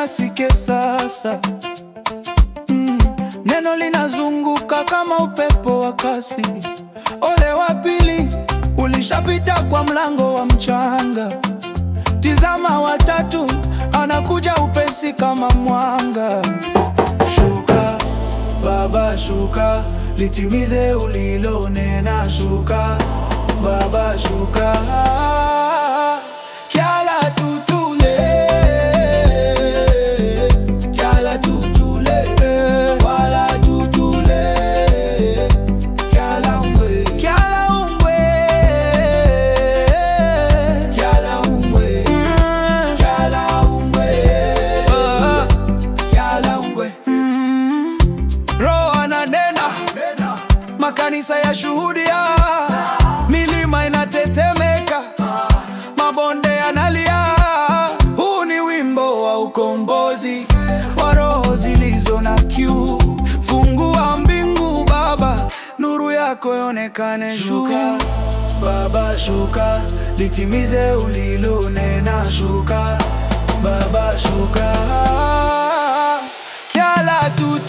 asike sasa. Mm, neno linazunguka kama upepo wa kasi. Ole wa pili ulishapita kwa mlango wa mchanga. Tizama watatu anakuja upesi kama mwanga. Shuka Baba, shuka litimize ulilonena. Shuka Baba, shuka Kyala tutule Kyala tutule Wala tutule Kyala ungwe Kyala ungwe Kyala ungwe Kyala ungwe Kyala ungwe Roho ananena, makanisa ya shuhudia, milima inatetemeka, mabonde yanalia. Huu ni wimbo wa ukombozi wa roho zilizo na kiu. Fungua mbingu Baba, nuru yako ionekane. Shuka Baba, shuka litimize ulilonena. Shuka Baba, shuka Kyala tutu